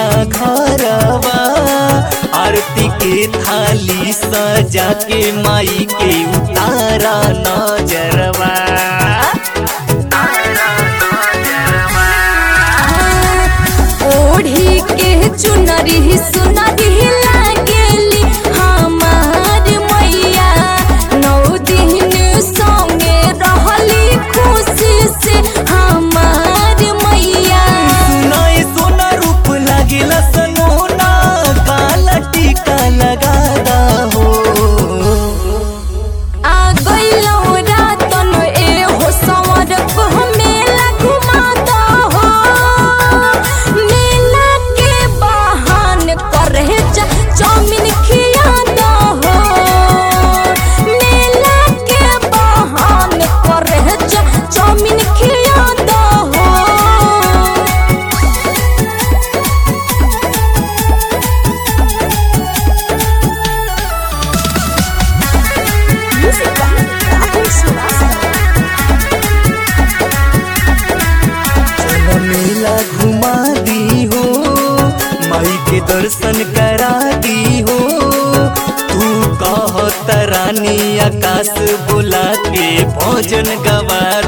ना घरवा आरती के थाली सजा के माई के उतारा नजरवा ओढ़ी के चुनरी सुनरी लागेली हमार मैया नौ दिन संगे रहली खुशी से हमार मैया नए सोना रूप लागेला सनोना काला टीका लगा हो आ गइलो रातन ए हो संवर को मेला घुमाता हो मेला के बहान करे जा चाउमीन खियाता हो मेला के बहान करे जा चाउमीन खियाता हो चल मेला घुमा दी हो माई के दर्शन करा दी हो तू कह तरानी आकाश बुला के भोजन गवा